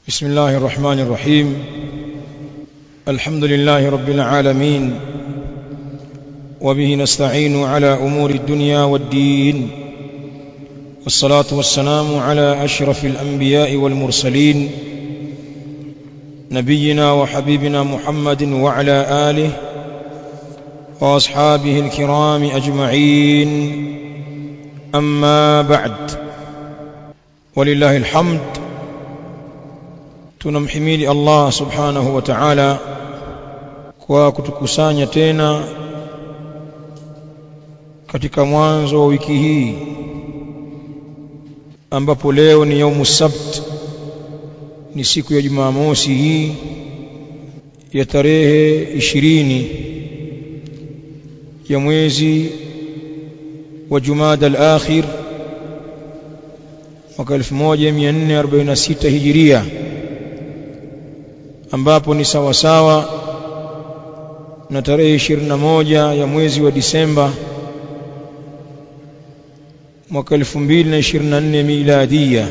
بسم الله الرحمن الرحيم الحمد لله رب العالمين وبه نستعين على أمور الدنيا والدين والصلاة والسلام على أشرف الأنبياء والمرسلين نبينا وحبيبنا محمد وعلى آله وأصحابه الكرام أجمعين أما بعد ولله الحمد tunamhimidi Allah subhanahu wa ta'ala kwa kutukusanya tena katika mwanzo wa wiki hii ambapo leo ni yaumu sabt ni siku ya Jumamosi hii ya tarehe ishirini ya mwezi wa Jumada al-akhir mwaka 1446 hijiria ambapo ni sawa sawa na tarehe 21 ya mwezi wa Disemba mwaka 2024 miladia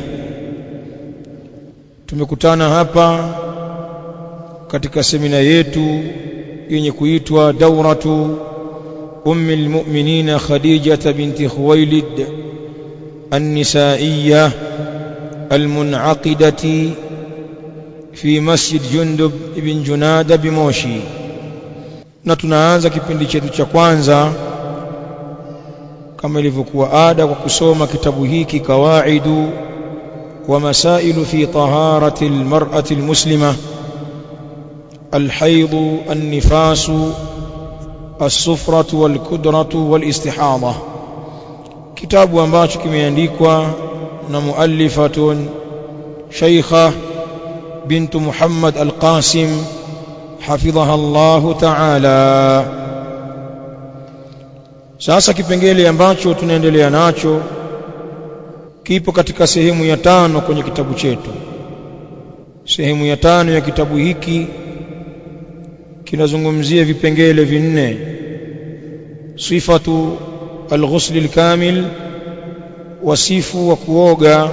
tumekutana hapa katika semina yetu yenye kuitwa dauratu ummi almu'minina khadijah binti khuwailid النسائيه المنعقده fi masjid Jundub ibn Junada Bimoshi na tunaanza kipindi chetu cha kwanza kama ilivyokuwa ada kwa kusoma kitabu hiki kawaidu wa masailu fi taharati almar'ati almuslima الحيض النفاس الصفرة والكدرة والاستحاضة كتاب ambacho kimeandikwa na muallifatun shaykha بنت محمد القاسم حفظها الله تعالى sasa kipengele ambacho tunaendelea nacho kipo katika sehemu ya tano kwenye kitabu chetu sehemu ya tano ya kitabu hiki kinazungumzia vipengele vinne sifatu alghusl alkamil wasifu wa kuoga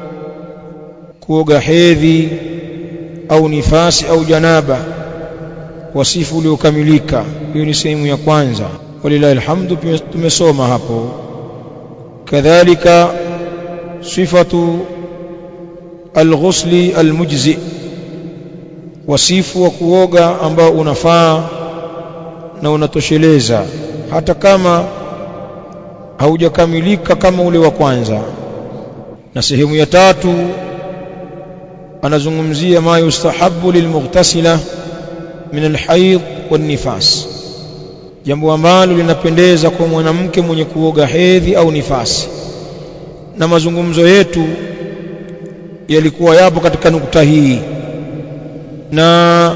kuoga hedhi au nifasi au janaba wasifu uliokamilika hiyo ni sehemu ya kwanza walilahi alhamdu tumesoma hapo kadhalika sifatu alghusli almujzi wasifu wa kuoga ambao unafaa na unatosheleza hata kama haujakamilika kama ule wa kwanza na sehemu ya tatu anazungumzia ma yustahabu lilmughtasila min alhayd wanifas jambo ambalo linapendeza kwa mwanamke mwenye kuoga hedhi au nifasi na mazungumzo yetu yalikuwa yapo katika nukta hii na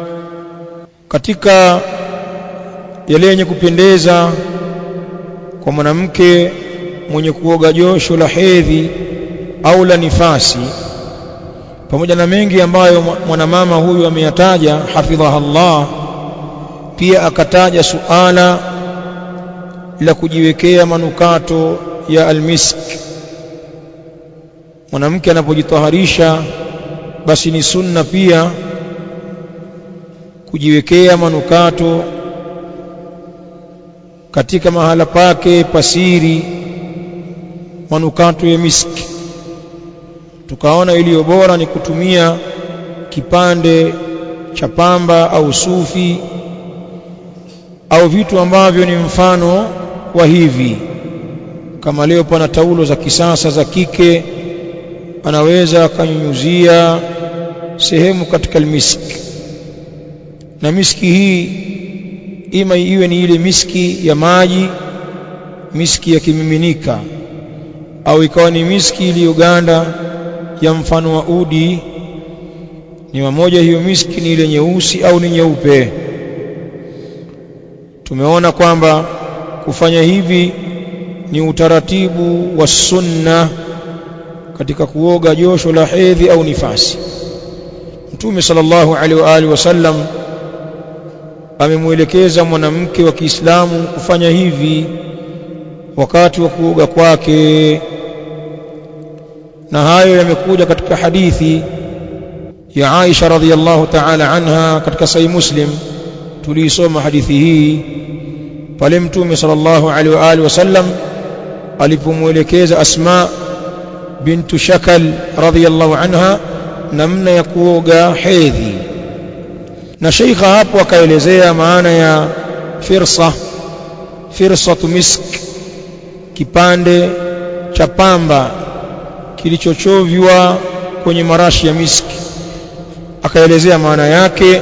katika yale yenye kupendeza kwa mwanamke mwenye kuoga josho la hedhi au la nifasi pamoja na mengi ambayo mwanamama huyu ameyataja hafidhaha Allah pia akataja suala la kujiwekea manukato ya almisk mwanamke anapojitaharisha basi ni sunna pia kujiwekea manukato katika mahala pake pasiri manukato ya miski tukaona iliyo bora ni kutumia kipande cha pamba au sufi au vitu ambavyo ni mfano wa hivi kama leo pana taulo za kisasa za kike anaweza akanyunyuzia sehemu katika almiski na miski hii ima iwe ni ile miski ya maji miski ya kimiminika au ikawa ni miski iliyoganda ya mfano wa udi ni mamoja hiyo miski ni ile nyeusi au ni nyeupe tumeona kwamba kufanya hivi ni utaratibu wa sunna katika kuoga josho la hedhi au nifasi mtume sallallahu alaihi wa alihi wasallam amemwelekeza mwanamke wa Kiislamu kufanya hivi wakati wa kuoga kwake na hayo yamekuja katika hadithi ya Aisha radhiyallahu ta'ala anha katika sahih Muslim tuliisoma hadithi hii pale mtume sallallahu alaihi wa alihi wasallam alipomwelekeza Asma bintu Shakal radhiyallahu anha namna ya kuoga hedhi na sheikha hapo akaelezea maana ya firsa firsatu misk kipande cha pamba kilichochovywa kwenye marashi ya miski akaelezea maana yake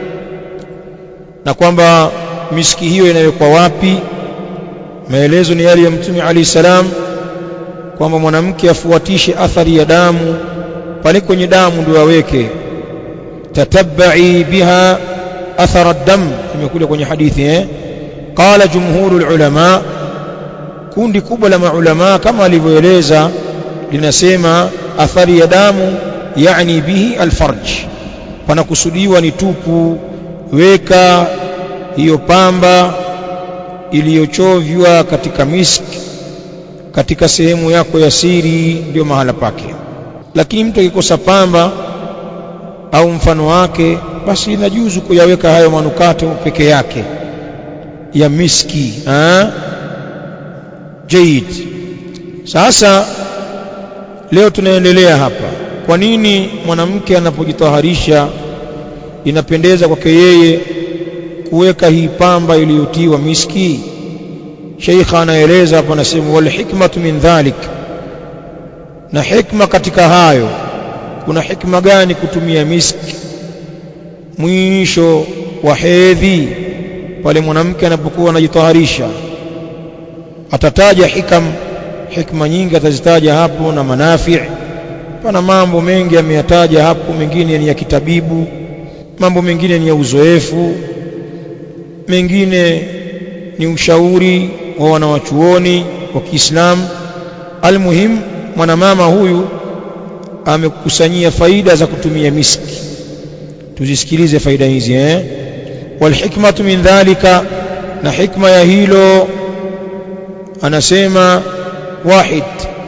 na kwamba miski hiyo inawekwa wapi maelezo ni yale ya mtume ali salam kwamba mwanamke afuatishe athari ya damu pale kwenye damu ndio aweke tatabbai biha athara ad-dam imekuja kwenye hadithi eh qala jumhurul ulama kundi kubwa la maulama kama alivyoeleza linasema athari ya damu yani bihi alfarj panakusudiwa ni tupu weka hiyo pamba iliyochovywa katika miski katika sehemu yako ya siri ndio mahala pake lakini mtu akikosa pamba au mfano wake basi inajuzu kuyaweka hayo manukato peke yake ya miski ha? jaid sasa leo tunaendelea hapa kwa nini mwanamke anapojitaharisha inapendeza kwake yeye kuweka hii pamba iliyotiwa miski sheikha anaeleza hapa anasema wal hikmatu min dhalik na hikma katika hayo kuna hikma gani kutumia miski mwisho wa hedhi pale mwanamke anapokuwa anajitaharisha atataja hikam hikma nyingi atazitaja hapo na manafi pana mambo mengi ameyataja hapo mengine ni ya kitabibu mambo mengine ni ya uzoefu mengine ni ushauri wa wanawachuoni wa Kiislamu almuhim mwanamama huyu amekusanyia faida za kutumia miski tuzisikilize faida hizi eh walhikmatu min dhalika na hikma ya hilo anasema wahid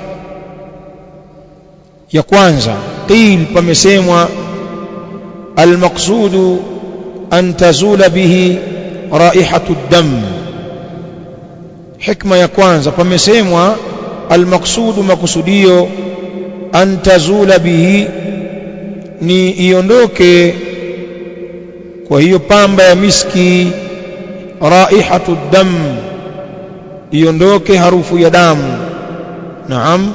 ya kwanza qil pamesemwa almaqsudu an tazula bihi raihatu dam hikma ya kwanza pamesemwa almaqsudu makusudio an tazula bihi ni iondoke kwa hiyo pamba ya miski raihatu dam iondoke harufu ya damu naam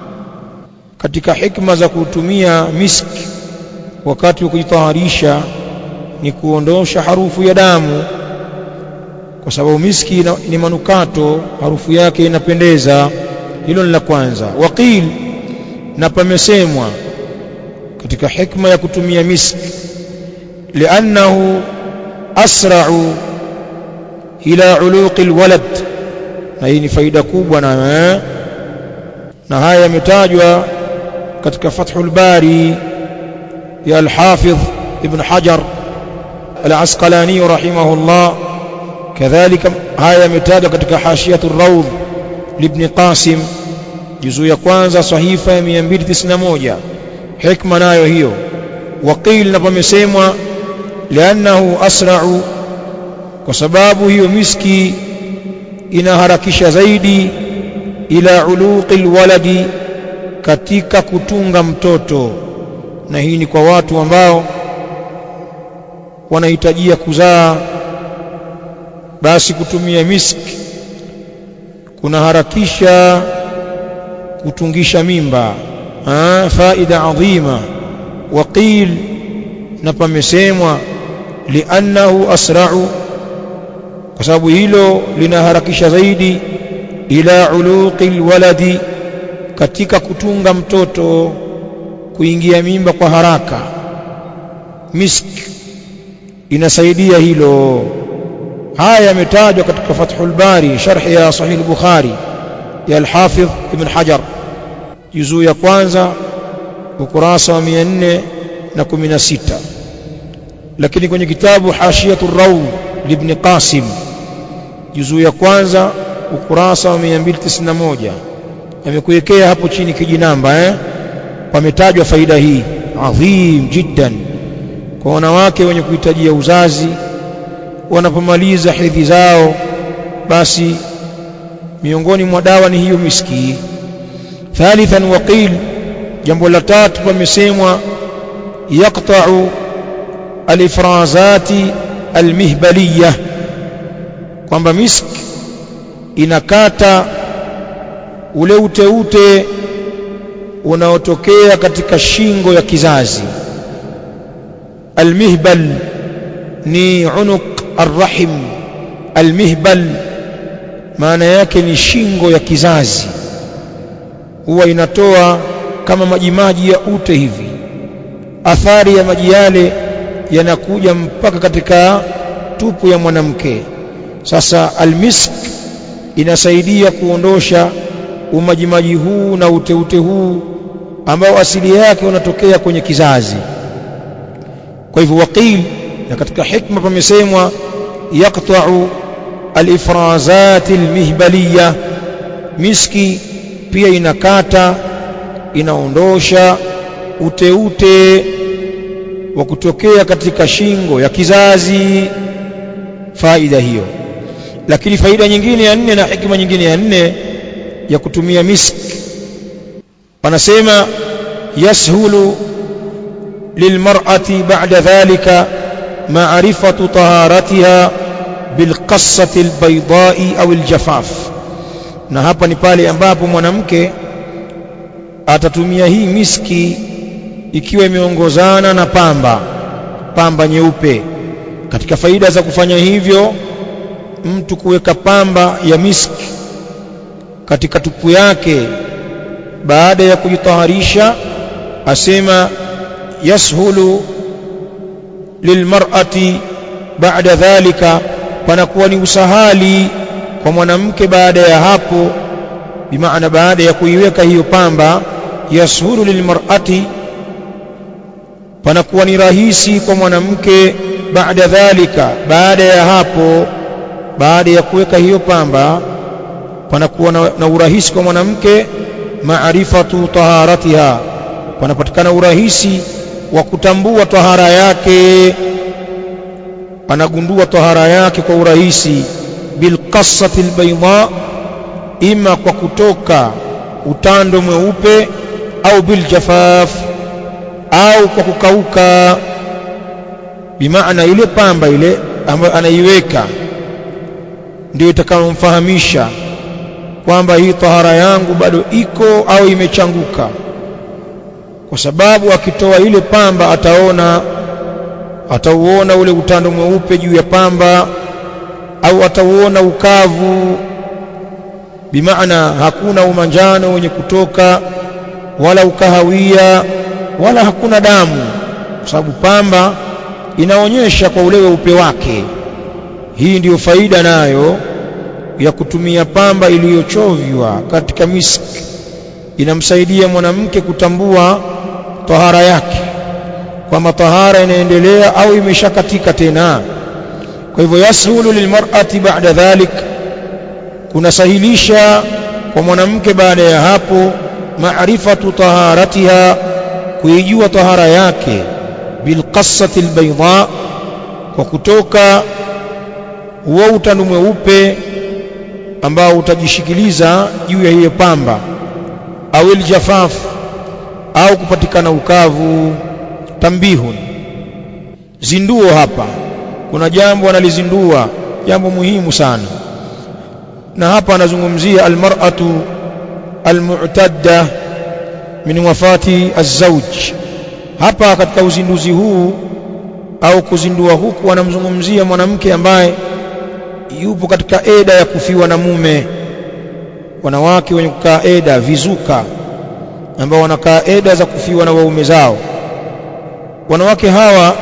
katika hikma za kutumia miski wakati wa kujitaharisha ni kuondosha harufu ya damu kwa sababu miski ni manukato harufu yake inapendeza hilo ni la kwanza waqil na pamesemwa katika hikma ya kutumia miski liannahu asra'u ila uluqi alwalad na hii ni faida kubwa na eh? na haya yametajwa katika Fathul Bari ya Al-Hafidh Ibn Hajar Al-Asqalani rahimahullah kadhalika haya yametajwa katika Hashiyatu Rawd Ibn Qasim juzu ya kwanza sahifa ya 291 hikma nayo hiyo waqil na pamesemwa liannahu asra'u kwa sababu hiyo miski inaharakisha zaidi ila uluqi alwaladi katika kutunga mtoto na hii ni kwa watu ambao wanahitajia kuzaa basi kutumia miski kunaharakisha kutungisha mimba ah faida adhima waqil na pamesemwa liannahu asra'u kwa sababu hilo linaharakisha zaidi ila uluqi alwaladi katika kutunga mtoto kuingia mimba kwa haraka misk inasaidia hilo haya yametajwa katika Fathul Bari sharhi ya Sahih Bukhari ya Al-Hafidh Ibn Hajar juzuu ya kwanza ukurasa wa 416 lakini kwenye kitabu Hashiyatur Rawd Ibn Qasim juzuu ya kwanza ukurasa wa 291 amekuwekea hapo chini kijinamba eh pametajwa faida hii adhim jiddan kwa wanawake wenye kuhitajia uzazi wanapomaliza hedhi zao basi miongoni mwa dawa ni hiyo miski thalithan waqil jambo la tatu pamesemwa yaqta'u alifrazati almihbaliyah kwamba misk inakata ule uteute unaotokea katika shingo ya kizazi almihbal ni unuq arrahim almihbal maana yake ni shingo ya kizazi huwa inatoa kama majimaji ya ute hivi athari ya maji yale yanakuja mpaka katika tupu ya mwanamke sasa almisk inasaidia kuondosha umajimaji huu na uteute huu ambao asili yake unatokea kwenye kizazi kwa hivyo waqil na katika hikma pamesemwa yaqta'u alifrazat almihbaliya miski pia inakata inaondosha uteute wa kutokea katika shingo ya kizazi faida hiyo lakini faida nyingine ya nne na hikma nyingine ya nne ya kutumia misk wanasema yashulu lilmar'ati ba'da dhalika ma'rifatu taharatiha bilqassati albaydai au aljafaf na hapa ni pale ambapo mwanamke atatumia hii miski ikiwa imeongozana na pamba pamba nyeupe katika faida za kufanya hivyo mtu kuweka pamba ya miski katika tupu yake baada ya kujitaharisha asema yashulu lilmar'ati baada dhalika panakuwa ni usahali kwa mwanamke baada ya hapo bimaana baada ya kuiweka hiyo pamba yashulu lilmar'ati panakuwa ni rahisi kwa mwanamke baada dhalika baada ya hapo baada ya kuweka hiyo pamba panakuwa na, na urahisi kwa mwanamke maarifatu taharatiha panapatikana urahisi wa kutambua tahara yake anagundua tahara yake kwa urahisi bilqassati albayda ima kwa kutoka utando mweupe au biljafaf au kwa kukauka bimaana ile pamba ile ambayo anaiweka ndio itakayomfahamisha kwamba hii tahara yangu bado iko au imechanguka kwa sababu akitoa ile pamba ataona atauona ule utando mweupe juu ya pamba au atauona ukavu bimaana hakuna umanjano wenye kutoka wala ukahawia wala hakuna damu kwa sababu pamba inaonyesha kwa ule weupe wake hii ndiyo faida nayo ya kutumia pamba iliyochovywa katika miski inamsaidia mwanamke kutambua tahara yake kwamba tahara inaendelea au imeshakatika tena kwa hivyo yasulu lilmar'ati ba'da dhalik kunasahilisha kwa mwanamke baada ya hapo maarifatu taharatiha kuijua tahara yake bilqassati albayda kwa kutoka huo utando mweupe ambao utajishikiliza juu ya hiyo pamba au iljafaf au kupatikana ukavu tambihun zinduo hapa kuna jambo analizindua jambo muhimu sana na hapa anazungumzia almar'atu almu'tadda min wafati azwaj hapa katika uzinduzi huu au kuzindua huku anamzungumzia mwanamke ambaye yupo katika eda ya kufiwa na mume wanawake wenye kukaa eda vizuka ambao wanakaa eda za kufiwa na waume zao wanawake hawa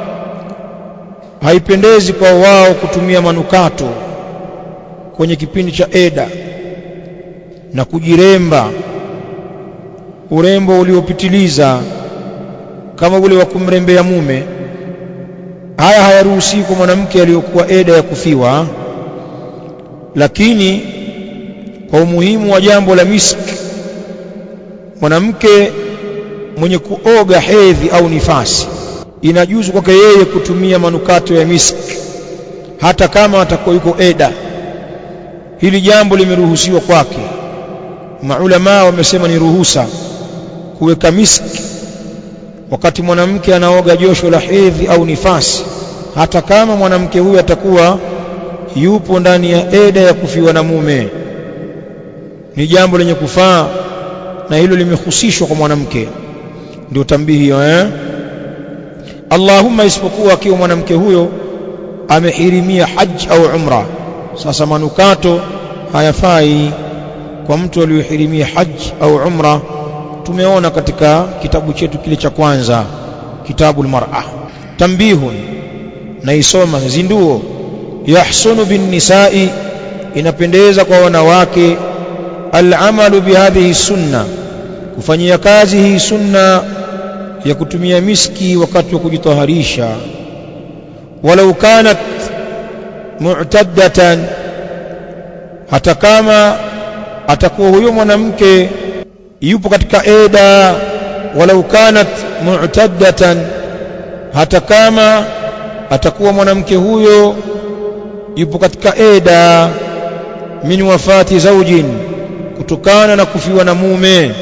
haipendezi kwa wao kutumia manukato kwenye kipindi cha eda na kujiremba urembo uliopitiliza kama ule wa kumrembea mume haya hayaruhusiwi kwa mwanamke aliyokuwa eda ya kufiwa lakini kwa umuhimu wa jambo la miski mwanamke mwenye kuoga hedhi au nifasi inajuzu kwake yeye kutumia manukato ya miski hata kama atakuwa yuko eda hili jambo limeruhusiwa kwake maulama wamesema ni ruhusa kuweka miski wakati mwanamke anaoga josho la hedhi au nifasi hata kama mwanamke huyu atakuwa yupo ndani ya eda ya kufiwa na mume ni jambo lenye kufaa na hilo limehusishwa kwa mwanamke ndio tambihi hiyo eh Allahumma isipokuwa akiwa mwanamke huyo amehirimia haji au umra sasa manukato hayafai kwa mtu aliyohirimia haji au umra tumeona katika kitabu chetu kile cha kwanza kitabu almar'a tambihun naisoma zinduo yahsunu bin nisa'i inapendeza kwa wanawake al'amalu bihadhihi sunna kufanyia kazi hii sunna ya kutumia miski wakati wa kujitaharisha walau kanat mu'taddatan hata kama atakuwa huyo mwanamke yupo katika eda walau kanat mu'taddatan hata kama atakuwa mwanamke huyo yupo katika eda min wafati zaujin kutokana na kufiwa na mume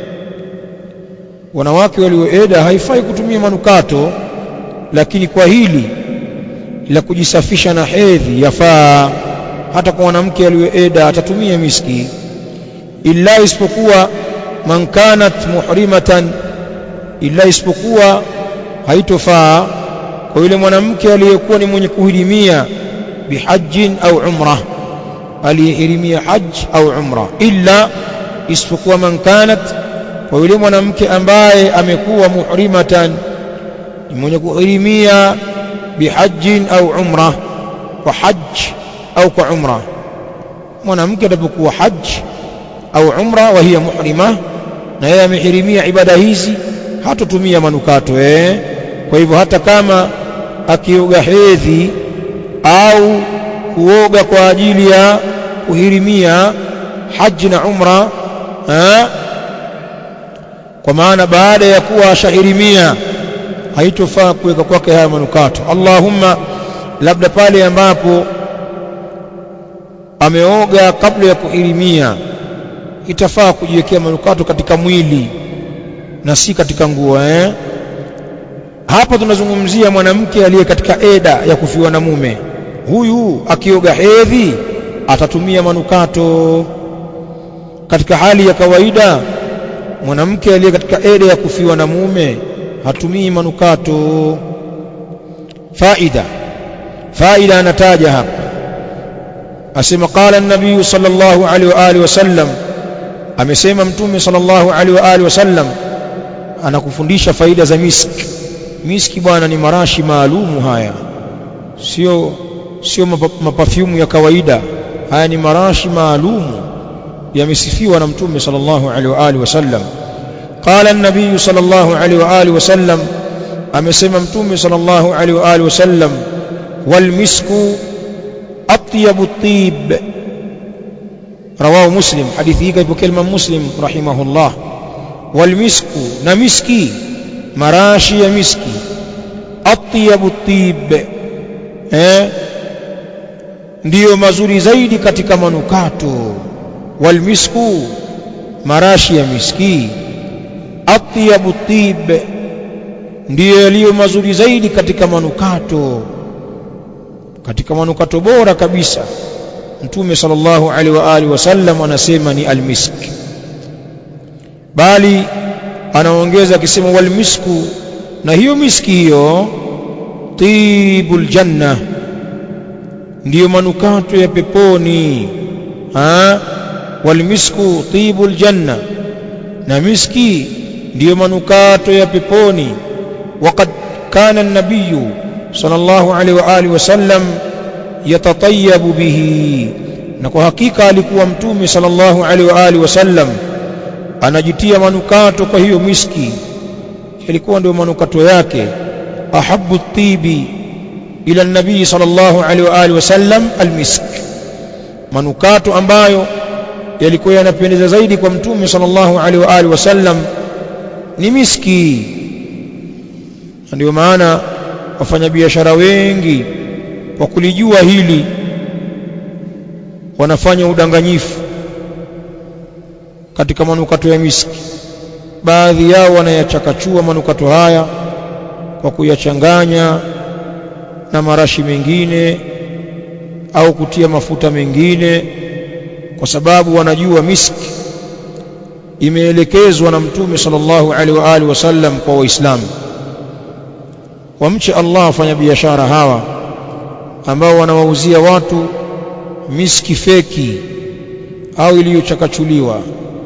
wanawake walioeda haifai kutumia manukato lakini kwa hili la kujisafisha na hedhi yafaa hata kwa mwanamke aliyoeda atatumia miski illa isipokuwa man kanat muhrimatan illa isipokuwa haitofaa kwa yule mwanamke aliyekuwa ni mwenye kuhirimia bihajjin au umra aliyehirimia haj au umra illa isipokuwa man kanat kwa yule mwanamke ambaye amekuwa muhrimatan ni mwenye kuhirimia bihajjin au umra kwa haj au kwa umra mwanamke atapokuwa haj au umra wa hiya muhrima na yeye amehirimia ibada hizi hatotumia manukato eh kwa hivyo hata kama akioga hedhi au kuoga kwa ajili ya kuhirimia haji na umra eh kwa maana baada ya kuwa ashahirimia haitofaa kuweka kwake haya manukato Allahumma labda pale ambapo ameoga kabla ya kuhirimia itafaa kujiwekea manukato katika mwili na si katika nguo eh hapa tunazungumzia mwanamke aliye katika eda ya kufiwa na mume huyu akioga hedhi atatumia manukato katika hali ya kawaida mwanamke aliye katika eda ya kufiwa na mume hatumii manukato faida faida anataja hapa asema qala an-nabiy sallallahu alaihi wa alihi wasallam amesema mtume sallallahu alaihi wa alihi wasallam anakufundisha faida za miski miski bwana ni marashi maalumu haya sio sio mapafyumu ya kawaida haya ni marashi maalumu yamesifiwa na mtume sallallahu alaihi wa alihi wasallam qala an-nabiy sallallahu alaihi wa alihi wasallam amesema mtume sallallahu alaihi wa alihi wasallam wal misku atyabu at-tib رواه مسلم حديثه كيف كلمة مسلم رحمه الله والمسك نمسكي مراشي مسكي أطيب الطيب eh ndiyo mazuri zaidi katika manukato walmisku marashi ya miski atyabu tib ndiyo yaliyo mazuri zaidi katika manukato katika manukato bora kabisa mtume sallallahu alaihi wa alihi wasallam anasema ni almisk bali anaongeza akisema walmisku na hiyo miski hiyo tibul janna ndiyo manukato ya peponi ha walmisku tibul janna na miski ndiyo manukato ya peponi waqad kana an-nabiy sallallahu alaihi wa alihi wasallam yatatayabu bihi na kwa hakika alikuwa mtume sallallahu alaihi wa alihi wasallam anajitia manukato kwa hiyo miski ilikuwa ndio manukato yake ahabbu tibi ila nabii sallallahu alaihi wa alihi wasallam almisk manukato ambayo yalikuwa yanapendeza zaidi kwa mtume sallallahu alaihi wa alihi wasallam ni miski na ndio maana wafanyabiashara wengi kwa kulijua hili wanafanya udanganyifu katika manukato ya miski baadhi yao wanayachakachua manukato haya kwa kuyachanganya na marashi mengine au kutia mafuta mengine kwa sababu wanajua miski imeelekezwa na mtume sallallahu alaihi wa alihi wasallam kwa waislamu wamche Allah wafanya biashara hawa ambao wanawauzia watu miski feki au iliyochakachuliwa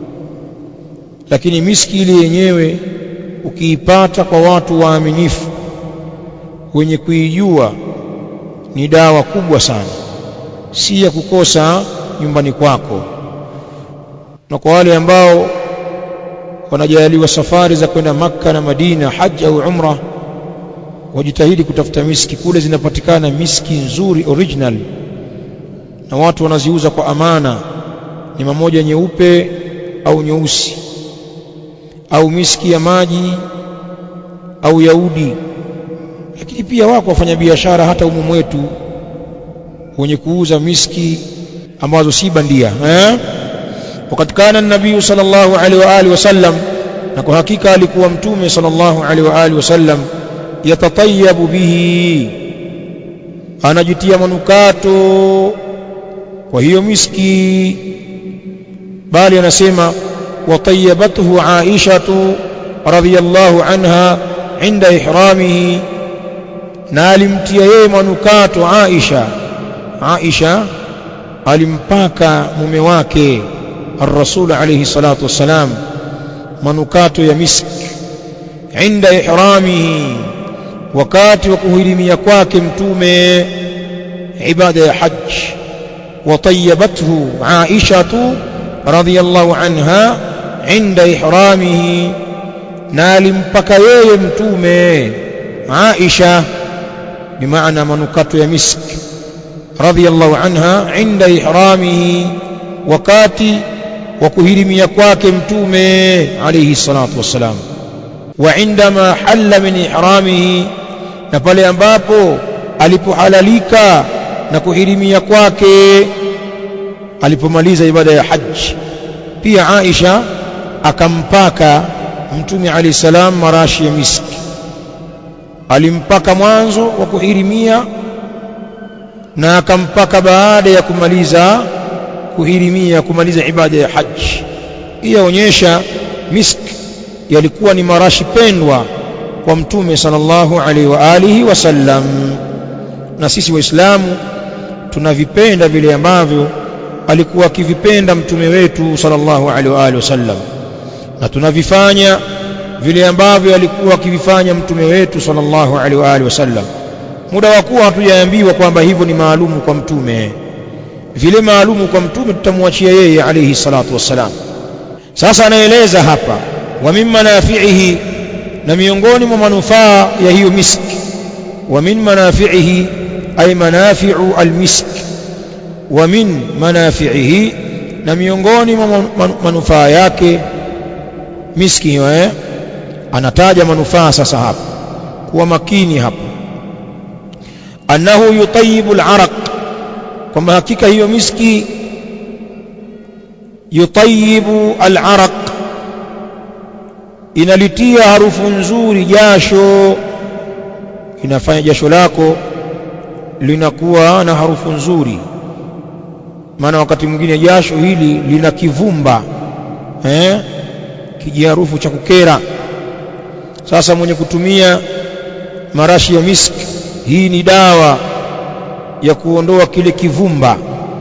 lakini miski ile yenyewe ukiipata kwa watu waaminifu wenye kuijua ni dawa kubwa sana si ya kukosa nyumbani kwako na kwa wale ambao wanajaliwa safari za kwenda Makka na Madina haji au umra wajitahidi kutafuta miski kule zinapatikana miski nzuri original na watu wanaziuza kwa amana ni mamoja nyeupe au nyeusi au miski ya maji au yaudi lakini pia wako wafanyabiashara hata umu mwetu wenye kuuza miski ambazo si bandia eh wakati kana nabii sallallahu alaihi wa alihi wasallam na kwa hakika alikuwa mtume sallallahu alaihi wa alihi wasallam yatatayabu bihi anajitia manukato kwa hiyo miski bali anasema watayabathu aishatu radhiyallahu anha inda ihramihi na alimtia yeye manukato Aisha Aisha alimpaka mume wake الرسول عليه الصلاة والسلام manukato ya misk inda ihramihi wakati wa kuhirimia kwake mtume ibada ya hajj watayabathu aishatu radhiyallahu anha inda ihramihi na alimpaka yeye mtume aisha bimaana manukato ya misk radhiyallahu anha inda ihramihi wakati wa kuhirimia kwake mtume alayhi salatu wassalam wa indama halla min ihramihi na pale ambapo alipohalalika na kuhirimia kwake alipomaliza ibada ya haji pia Aisha akampaka mtume alayhi salam marashi ya miski alimpaka mwanzo wa kuhirimia na akampaka baada ya kumaliza kuhirimia kumaliza ibada ya haji hii yaonyesha misk yalikuwa ni marashi pendwa kwa mtume sallallahu alaihi wa alihi wasallam na sisi waislamu tunavipenda vile ambavyo alikuwa akivipenda mtume wetu sallallahu alaihi wa alihi wasallam na tunavifanya vile ambavyo alikuwa akivifanya mtume wetu sallallahu alaihi wa alihi wasallam muda wa kuwa hatujaambiwa kwamba hivyo ni maalumu kwa mtume vile maalumu kwa mtume tutamwachia yeye alayhi salatu wassalam sasa anaeleza hapa wa min manafi'ihi na miongoni mwa manufaa ya hiyo misk wa min manafi'ihi ay manafi'u almisk wa min manafi'ihi na miongoni mwa manufaa yake miski hiyo eh anataja manufaa sasa hapa kuwa makini hapa annahu yutayibu al-araq kwamba hakika hiyo miski yutayibu al-araq inalitia harufu nzuri jasho inafanya jasho lako linakuwa na harufu nzuri maana wakati mwingine jasho hili lina kivumba eh kijiharufu cha kukera sasa mwenye kutumia marashi ya miski hii ni dawa ya kuondoa kile kivumba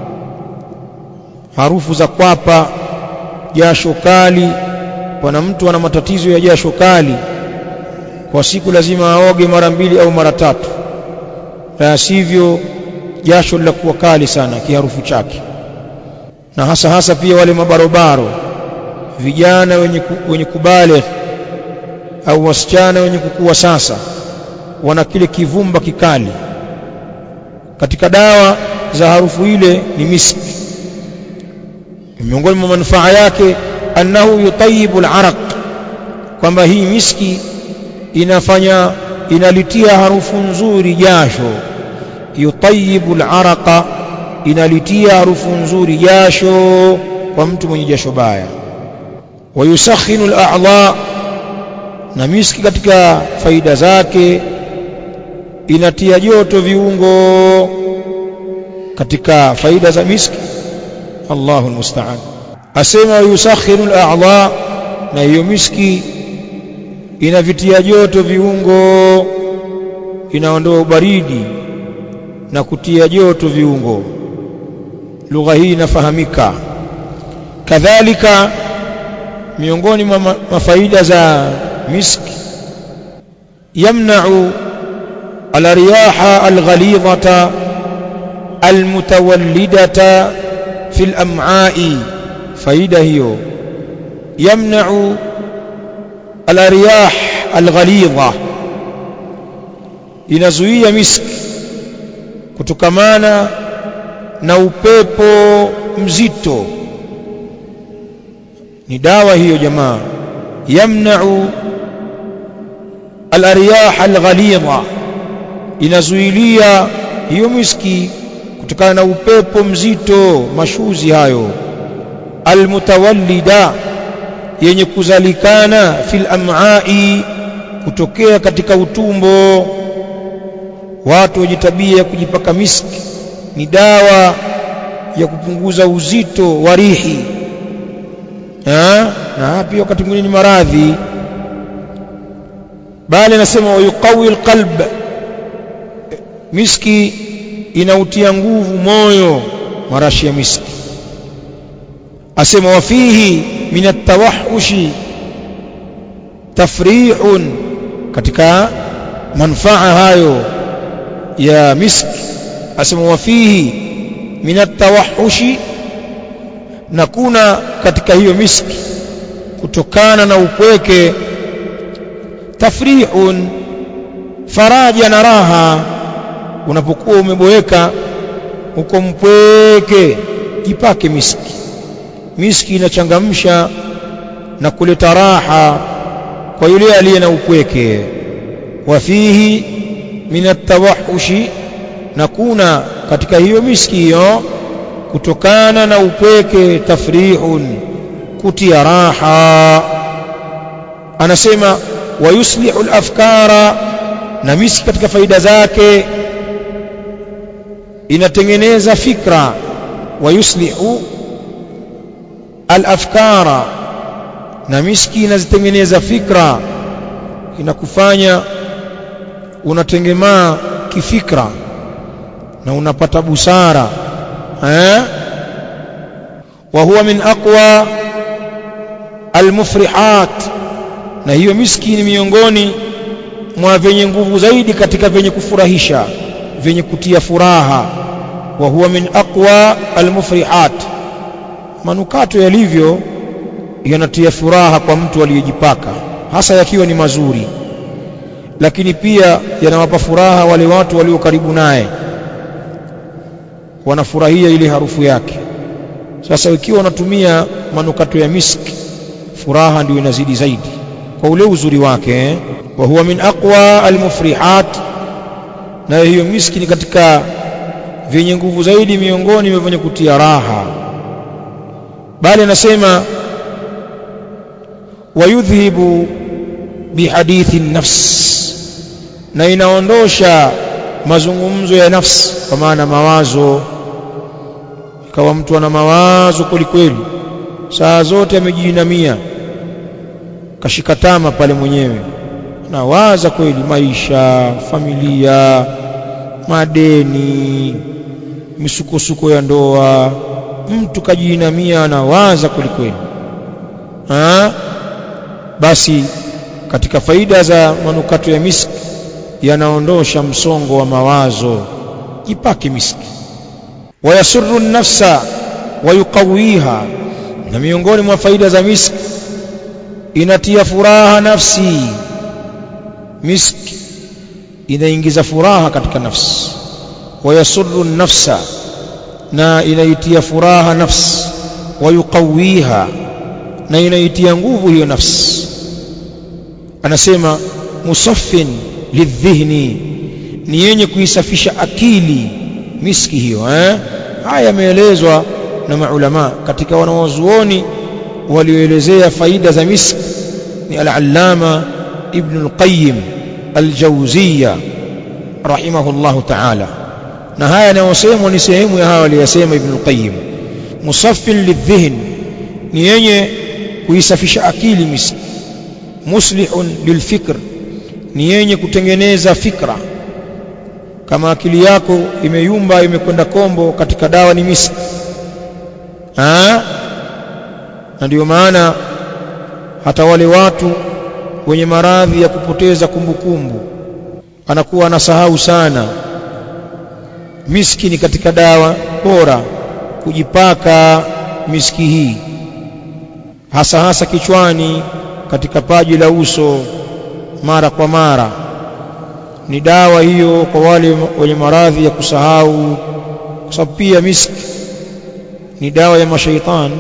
harufu za kwapa jasho kali pana mtu ana matatizo ya jasho kali kwa siku lazima aoge mara mbili au mara tatu la sivyo jasho linakuwa kali sana kiharufu chake na hasa hasa pia wale mabarobaro vijana wenye, ku, wenye kubale au wasichana wenye kukua sasa wana kile kivumba kikali katika dawa za harufu ile ni miski miongoni mwa manufaa yake annahu yutayibu al-araq kwamba hii miski inafanya inalitia harufu nzuri jasho yutayibu al-araqa inalitia harufu nzuri jasho kwa mtu mwenye jasho baya wayusakhinu al-a'dha na miski katika faida zake inatia joto viungo katika faida za miski Allahu almusta'an asema yusakhinu al-a'dha na hiyo miski inavitia joto viungo inaondoa ubaridi na kutia joto viungo lugha hii inafahamika kadhalika miongoni mwa mafaida za miski yamna'u al-riyaha al-ghalidhata al-mutawallidata fi al-am'a'i faida hiyo yamna'u al-riyah al-ghalidha inazuia miski kutokamana na upepo mzito ni dawa hiyo jamaa yamna'u al-riyah al-ghalidha inazuilia hiyo miski kutokana na upepo mzito mashuzi hayo almutawallida yenye kuzalikana fil am'ai kutokea katika utumbo watu wenye tabia ya kujipaka miski ni dawa ya kupunguza uzito wa rihi na pia wakati mwingine ni maradhi bali anasema wayuqawi alqalb miski inautia nguvu moyo marashi ya miski asema wafihi min atawahushi tafrihun katika manfaa hayo ya miski asema wafihi min atawahushi na kuna katika hiyo miski kutokana na upweke tafrihun faraja na raha unapokuwa umeboeka uko mpweke jipake miski miski inachangamsha na kuleta raha kwa yule aliye na upweke wafihi min atawahushi na kuna katika hiyo miski hiyo kutokana na upweke tafrihun kutia raha anasema wayuslihu al-afkara na miski katika faida zake inatengeneza fikra wayuslihu al-afkara na miski inazitengeneza fikra inakufanya unatengemaa kifikra na unapata busara eh wa huwa min aqwa almufrihat na hiyo miski ni miongoni mwa vyenye nguvu zaidi katika vyenye kufurahisha vyenye kutia furaha wa huwa min aqwa almufrihat manukato yalivyo yanatia furaha kwa mtu aliyejipaka hasa yakiwa ni mazuri lakini pia yanawapa furaha wale watu walio karibu naye wanafurahia ile harufu yake sasa ikiwa unatumia manukato ya miski furaha ndio inazidi zaidi kwa ule uzuri wake eh? wa huwa min aqwa almufrihat na hiyo miski ni katika vyenye nguvu zaidi miongoni mwa venye kutia raha bali anasema wayudhhibu bihadithi nafs na inaondosha mazungumzo ya nafsi kwa maana mawazo ikawa mtu ana mawazo kweli kweli saa zote amejiinamia kashikatama pale mwenyewe nawaza kweli maisha familia madeni misukosuko ya ndoa mtu kajiinamia anawaza kweli kweli basi katika faida za manukato ya miski yanaondosha msongo wa mawazo jipake miski wayasurru nafsa wayuqawiha na miongoni mwa faida za miski inatia furaha nafsi miski inaingiza furaha katika nafsi wayasurru nafsa na inaitia furaha nafsi wayuqawiha na inaitia nguvu hiyo nafsi anasema musaffin lidhihni ni yenye kuisafisha akili miski hiyo eh haya yameelezwa na maulama katika wanawazuoni walioelezea faida za miski ni al-allama ibn al-qayyim al-jawziyya rahimahullahu ta'ala na haya yanayosemwa ni sehemu ya hawa waliyasema ibn al-qayyim musaffin lidhihn ni yenye kuisafisha akili miski muslihun lilfikr ni yenye kutengeneza fikra kama akili yako imeyumba imekwenda kombo katika dawa ni miski ah na ndio maana hata wale watu wenye maradhi ya kupoteza kumbukumbu anakuwa anasahau sana miski ni katika dawa bora kujipaka miski hii hasa hasa kichwani katika paji la uso mara kwa mara ni dawa hiyo kwa wale wenye maradhi ya kusahau kwa sababu pia miski ni dawa ya mashaitani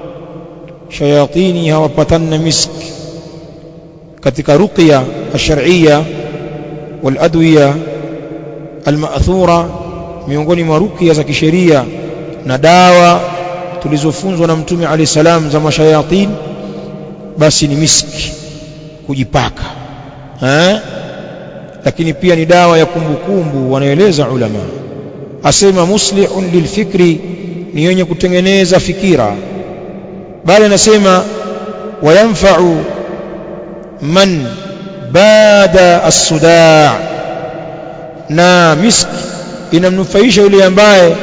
shayatini hawapatanna miski katika ruqya ash-shar'iyya wal adwiya al-ma'thura miongoni mwa ruqya za kisheria na dawa tulizofunzwa na mtume alayhi salam za mashayatin basi ni miski kujipaka eh lakini pia ni dawa ya kumbukumbu wanaeleza ulama asema muslihun lilfikri ni yenye kutengeneza fikira bali anasema wayanfa'u man bada as-sudaa na miski inamnufaisha yule ambaye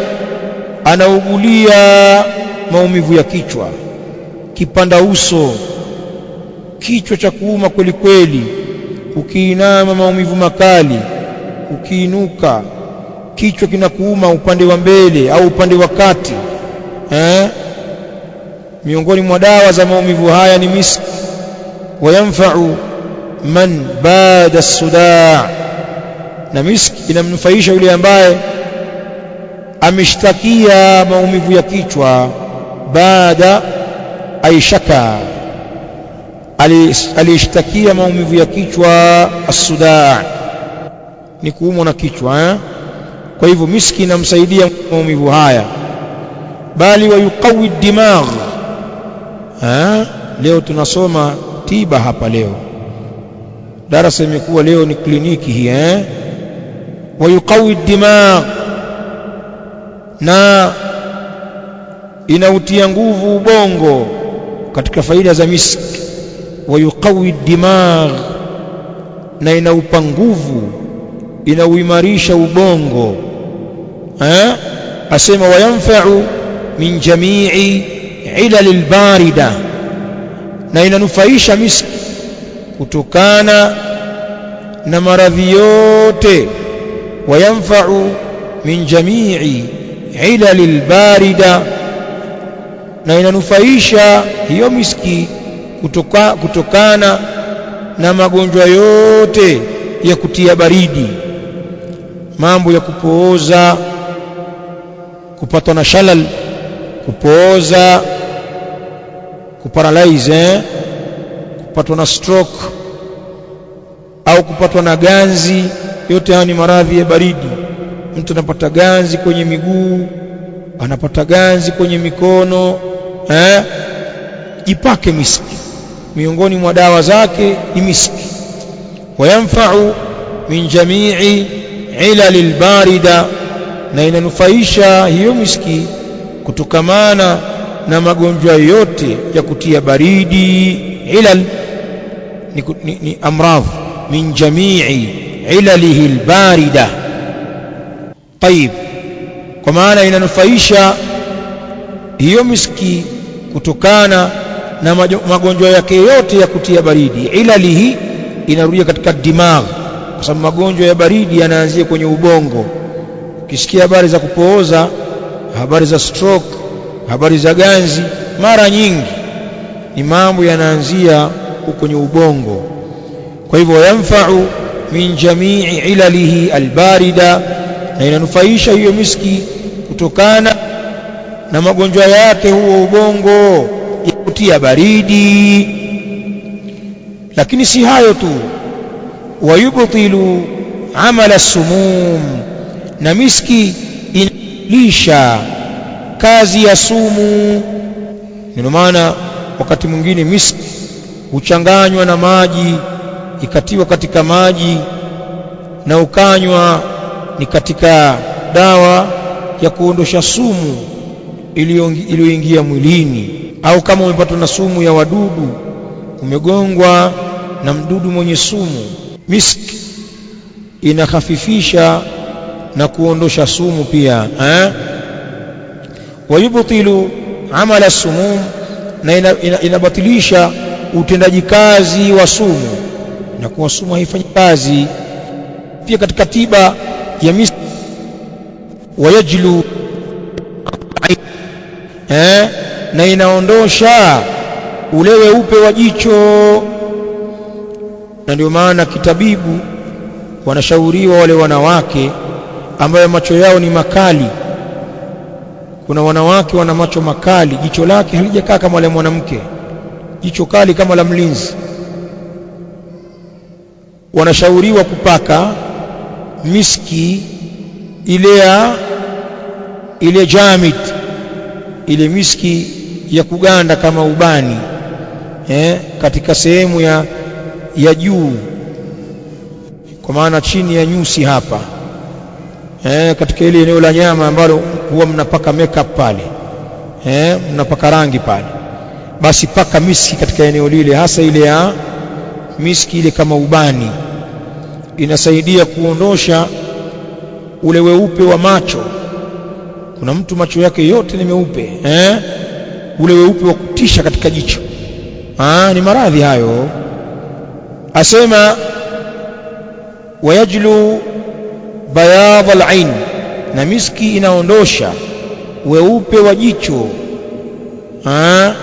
anaugulia maumivu ya kichwa kipanda uso kichwa cha kuuma kweli kweli ukiinama maumivu makali ukiinuka kichwa kinakuuma upande wa mbele au upande wa kati eh miongoni mwa dawa za maumivu haya ni miski wayamfa'u man bada as-sudaa na miski inamnufaisha yule ambaye ameshtakia maumivu ya kichwa baada aishaka alishtakia maumivu ya kichwa as-sudaa ni kuumwa na kichwa eh? kwa hivyo miski inamsaidia maumivu haya bali wayuqawi dimagh eh? leo tunasoma tiba hapa leo darasa imekuwa leo ni kliniki hii eh? wayuqawi dimagh na inautia nguvu ubongo katika faida za miski wayuqawi dimagh na inaupa nguvu inauimarisha ubongo eh asema wayanfa'u min jami'i ilal albarida na inanufaisha miski kutokana na maradhi yote wayanfa'u min jami'i ilal albarida na inanufaisha hiyo miski kutoka, kutokana na magonjwa yote ya kutia baridi mambo ya kupooza kupatwa na shalal kupooza kuparalyze eh? kupatwa na stroke au kupatwa na ganzi yote haya ni maradhi ya baridi mtu anapata ganzi kwenye miguu anapata ganzi kwenye mikono eh? jipake miski miongoni mwa dawa zake ni miski wayamfa'u min jami'i ilal albarida na inanufaisha hiyo miski kutokamana na magonjwa yote ya kutia baridi ilal ni, ni, ni amradh min jami'i ilalihi albarida طيب kwa maana inanufaisha hiyo miski kutokana na magonjwa yake yote ya kutia baridi ilalihi inarudia katika dimagh kwa sababu magonjwa ya baridi yanaanzia kwenye ubongo ukisikia habari za kupooza habari za stroke habari za ganzi mara nyingi ni mambo yanaanzia kwenye ubongo kwa hivyo yamfa'u min jami'i ilalihi albarida na inanufaisha hiyo miski kutokana na magonjwa yake huo ubongo ya kutia baridi lakini si hayo tu wayubtilu amala sumum na miski inalisha kazi ya sumu ndio maana wakati mwingine miski huchanganywa na maji ikatiwa katika maji na ukanywa ni katika dawa ya kuondosha sumu iliyoingia mwilini au kama umepatwa na sumu ya wadudu umegongwa na mdudu mwenye sumu miski inakhafifisha na kuondosha sumu pia eh? wayubtilu amala sumum na inabatilisha ina, ina utendaji kazi wa sumu na kuwa sumu haifanyi kazi pia katika tiba ya miski wayajlu eh? na inaondosha ule weupe wa jicho na ndio maana kitabibu wanashauriwa wale wanawake ambayo macho yao ni makali kuna wanawake wana macho makali jicho lake halijakaa kama la mwanamke jicho kali kama la mlinzi wanashauriwa kupaka miski ile ya ile jamid ile miski ya kuganda kama ubani eh, katika sehemu ya ya juu kwa maana chini ya nyusi hapa eh, katika ile eneo la nyama ambalo huwa mnapaka makeup pale eh, mnapaka rangi pale basi paka miski katika eneo lile hasa ile ya miski ile kama ubani inasaidia kuondosha ule weupe wa macho kuna mtu macho yake yote ni meupe eh? ule weupe wa kutisha katika jicho Aa, ni maradhi hayo asema wayajlu bayadh al-ain na miski inaondosha weupe wa jicho Aa,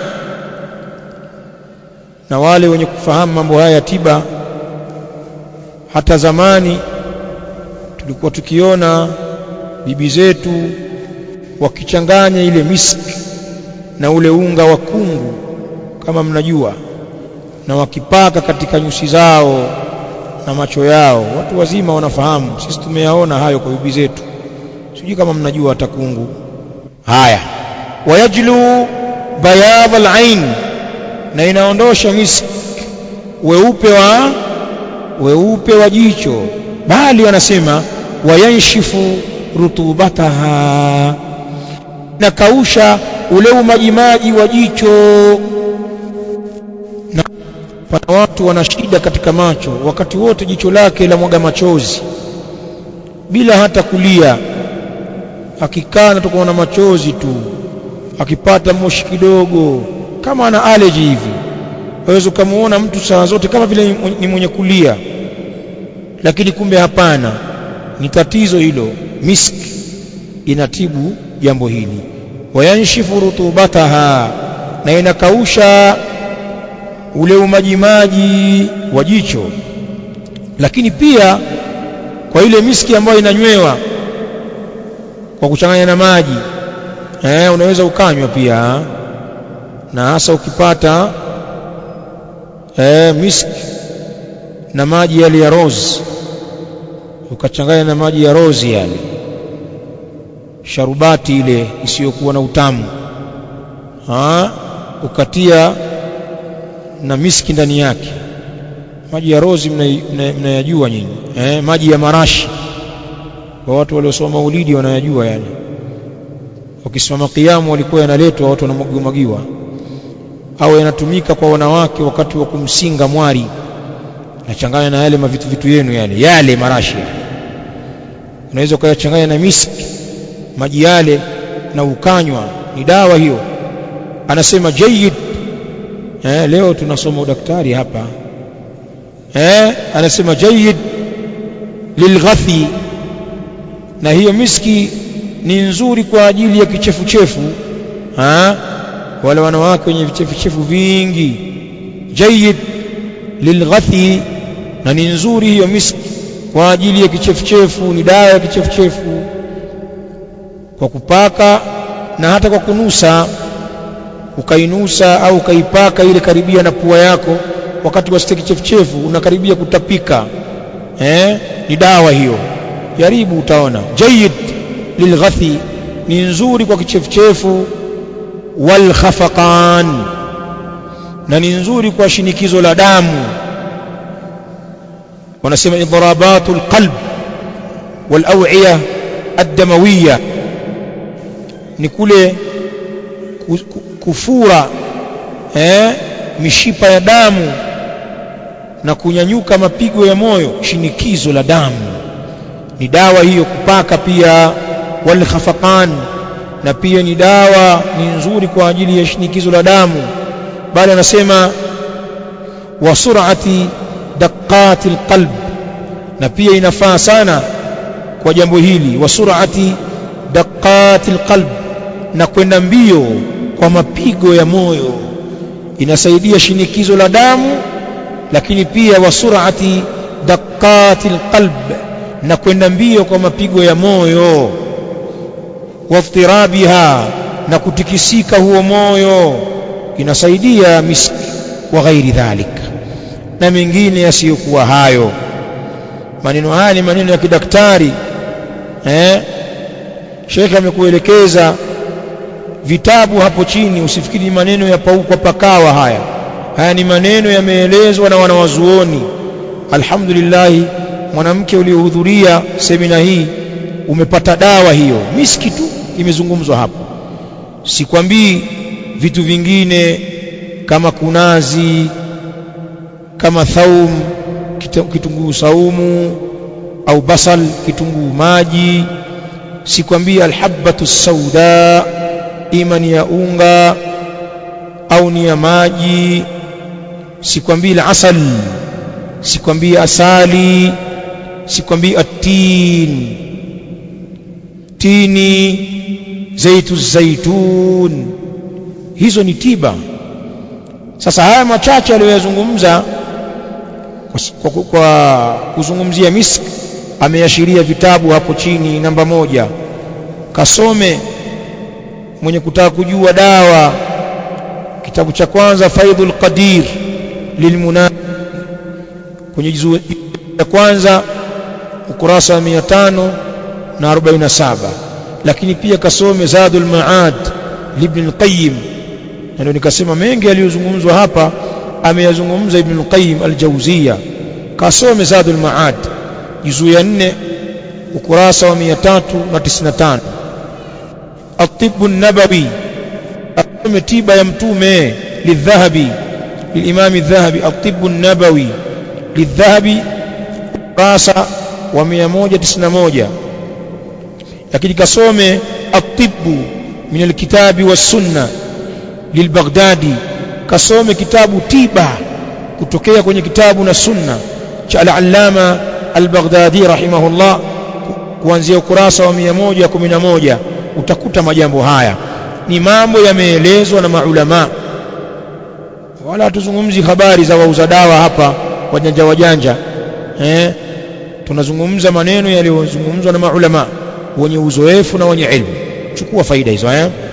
na wale wenye kufahamu mambo haya ya tiba hata zamani tulikuwa tukiona bibi zetu wakichanganya ile miski na ule unga wa kungu kama mnajua na wakipaka katika nyusi zao na macho yao watu wazima wanafahamu sisi tumeyaona hayo kwa bibi zetu sijui kama mnajua hata kungu haya wayajlu bayadh al-ain na inaondosha miski weupe wa weupe wa jicho bali wanasema wayanshifu rutubataha na kausha ule umajimaji wa jicho na pana watu wana shida katika macho wakati wote jicho lake la mwaga machozi bila hata kulia akikaa na tukaona machozi tu akipata moshi kidogo kama ana allergy hivi waweza ukamuona mtu saa zote kama vile ni mwenye kulia lakini kumbe hapana ni tatizo hilo miski inatibu jambo hili wayanshifu rutubataha na inakausha ule umajimaji wa jicho lakini pia kwa ile miski ambayo inanywewa kwa kuchanganya na maji eh, unaweza ukanywa pia na hasa ukipata eh, miski na maji yale ya rose ukachanganya na maji ya rose yale sharubati ile isiyokuwa na utamu ha? ukatia na miski ndani yake maji ya rozi mnayajua mna, nyinyi eh, maji ya marashi kwa watu waliosoma maulidi wanayajua yale wakisimama kiamu walikuwa yanaletwa watu wanamwagiwa au yanatumika kwa wanawake wakati wa kumsinga mwari nachanganya na yale mavitu vitu yenu yale yale marashi unaweza ukayachanganya na miski maji yale na ukanywa ni dawa hiyo anasema jayyid eh, leo tunasoma udaktari hapa eh, anasema jayyid lilghathi na hiyo miski ni nzuri kwa ajili ya kichefuchefu wale wanawake wenye vichefuchefu vingi jayyid lilghathi na ni nzuri hiyo miski kwa ajili ya kichefuchefu ni dawa ya kichefuchefu kwa kupaka na hata kwa kunusa ukainusa au ukaipaka ile karibia na pua yako wakati wa steki chefuchefu unakaribia kutapika eh ni dawa hiyo jaribu utaona jayyid lilghathi ni nzuri kwa kichefuchefu wal khafaqan na ni nzuri kwa shinikizo la damu wanasema idrabatul qalb wal aw'iya ad-damawiyya ni kule kufura eh mishipa ya damu na kunyanyuka mapigo ya moyo shinikizo la damu ni dawa hiyo kupaka pia wal khafaqan na pia ni dawa ni nzuri kwa ajili ya shinikizo la damu bali anasema wa sur'ati daqqati alqalb na pia inafaa sana kwa jambo hili wa sur'ati daqqati alqalb na kwenda mbio kwa mapigo ya moyo inasaidia shinikizo la damu lakini pia wa sur'ati daqqati alqalb na kwenda mbio kwa mapigo ya moyo waftirabiha na kutikisika huo moyo inasaidia miski wa ghairi dhalik na mengine yasiyokuwa hayo maneno haya ni maneno ya kidaktari eh Sheikh amekuelekeza vitabu hapo chini usifikiri maneno ya paukwa pakawa haya haya ni maneno yameelezwa na wanawazuoni alhamdulillah mwanamke uliohudhuria semina hii umepata dawa hiyo miski tu imezungumzwa hapo sikwambii vitu vingine kama kunazi kama thaum kitunguu saumu au basal kitunguu maji sikwambii alhabatu sauda ima ni ya unga au ni ya maji sikwambii alasal sikwambii asali sikwambii atin tini zaitu zaitun hizo ni tiba sasa haya machache aliyoyazungumza kwa, kwa, kwa kuzungumzia misk ameashiria vitabu hapo chini namba moja kasome mwenye kutaka kujua dawa kitabu cha kwanza faidul qadir lilmuna kwenye juzuu ya kwanza ukurasa wa 547 lakini pia kasome zadul maad libn al-qayyim na ndio nikasema mengi yaliyozungumzwa hapa ameyazungumza ibn al-qayyim al-jawziya kasome zadul maad juzuu ya 4 ukurasa wa 395 الطب النبوي أقوم تيبا يمتومي للذهبي للإمام الذهبي الطب النبوي للذهبي قاسة وميموجة تسنموجة لكن كسومي الطب من الكتاب والسنة للبغدادي كسومي كتاب تيبا kutokea kwenye kitabu na sunna cha al-allama al-baghdadi rahimahullah kuanzia ukurasa wa 111 utakuta majambo haya ni mambo yameelezwa na maulama wala hatuzungumzi habari za wauza dawa hapa wajanja wajanja eh tunazungumza maneno yaliyozungumzwa na maulama wenye uzoefu na wenye elimu chukua faida hizo eh